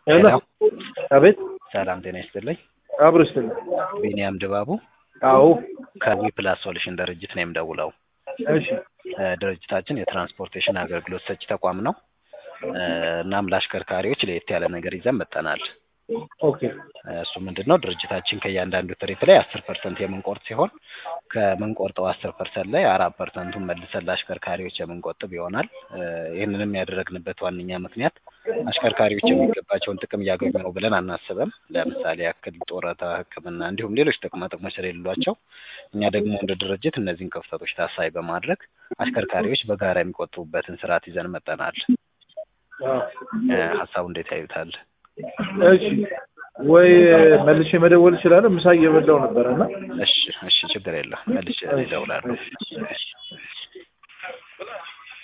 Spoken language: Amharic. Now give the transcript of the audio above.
ሄሎ አቤት ሰላም ጤና ይስጥልኝ። አብሮ ይስጥልኝ። ቢኒያም ድባቡ አዎ ከዊ ፕላስ ሶሉሽን ድርጅት ነው የምደውለው። እሺ እ ድርጅታችን የትራንስፖርቴሽን አገልግሎት ሰጪ ተቋም ነው። እ እናም ለአሽከርካሪዎች ለየት ያለ ነገር ይዘን መጥተናል። ኦኬ እ እሱ ምንድን ነው ድርጅታችን ከእያንዳንዱ ትርኢት ላይ አስር ፐርሰንት የምንቆርጥ ሲሆን ከምንቆርጠው አስር ፐርሰንት ላይ አራት ፐርሰንቱን መልሰን ለአሽከርካሪዎች የምንቆጥብ ይሆናል። እ ይህንንም ያደረግንበት ዋነኛ ምክንያት አሽከርካሪዎች የሚገባቸውን ጥቅም እያገኙ ነው ብለን አናስብም። ለምሳሌ ያክል ጡረታ፣ ሕክምና እንዲሁም ሌሎች ጥቅማ ጥቅሞች ስለሌሏቸው እኛ ደግሞ እንደ ድርጅት እነዚህን ክፍተቶች ታሳቢ በማድረግ አሽከርካሪዎች በጋራ የሚቆጥቡበትን ስርዓት ይዘን መጠናል። አዎ እ ሀሳቡ እንዴት ያዩታል? እሺ ወይ መልሼ መደወል እችላለሁ? ምሳ እየበላሁ ነበረ እና እሺ እሺ ችግር የለም መልሼ እደውላለሁ።